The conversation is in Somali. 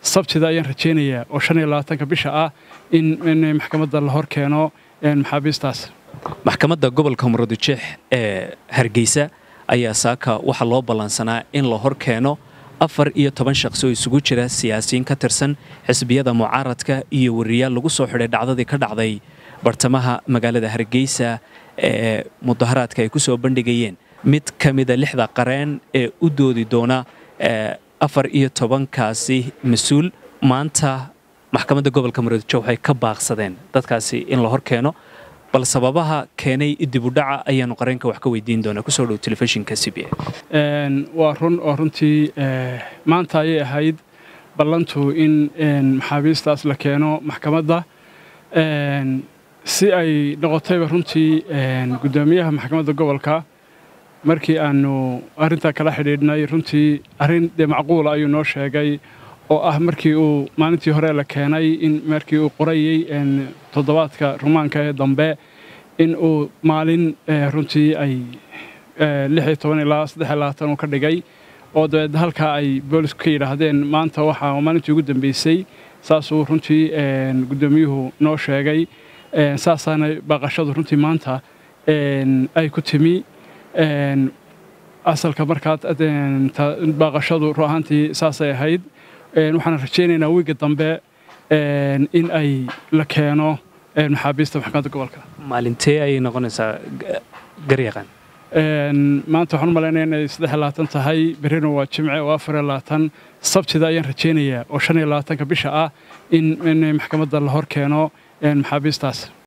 sabtida ayaan rajaynayaa oo shan iyo labaatanka bisha ah in maxkamadda la hor keeno maxaabiistaas maxkamadda gobolka murudijeex ee hargeysa ayaa saaka waxaa loo ballansanaa in la hor keeno afar iyo toban shaqsi oo isugu jira siyaasiyiin ka tirsan xisbiyada mucaaradka iyo wariyaal lagu soo xidhay dhacdadii ka dhacday bartamaha magaalada hargeysa ee mudaharaadka ay ku soo bandhigayeen mid ka mida lixda qareen ee u doodi doona afar iyo tobankaasi mas-uul maanta maxkamadda gobolka murudijeex waxay ka baaqsadeen dadkaasi in la hor keeno bal sababaha keenay dibudhaca ayaanu qareenka wax ka weydiin doonaa kusoo dhow telefishinka c b waa run oo runtii maanta ayay ahayd ballantu in maxaabiistaas la keeno maxkamadda si ay noqotayba runtii guddoomiyaha maxkamadda gobolka markii aanu arrintaa kala xidhiidhnay runtii arrin dee macquula ayuu noo sheegay oo ah markii uu maalintii hore la keenay in markii uu qorayey toddobaadka rumaanka ee dambe in uu maalin runtii ay ilaa uu ka dhigay oo dabeed halkaa ay boolisku ka yidhaahdeen maanta waxaa maalintii ugu dambeysay saasuu runtii guddoomiyuhu noo sheegay saasaana baaqashadu runtii maanta ay ku timi asalka markaa baaqashadu ru ahaantii saasay ahayd waxaan rajaynaynaa wiigga dambe in ay la keeno maxaabiista maxkamadda gobolka maalintee ayay noqonaysaa garyaqaan maanta waxaan u malaynaya inay saddex labaatan tahay berrina waa jimce oo afar labaatan sabtida ayaan rajaynayaa oo shan iyo labaatanka bisha ah in maxkamadda la hor keeno maxaabiistaas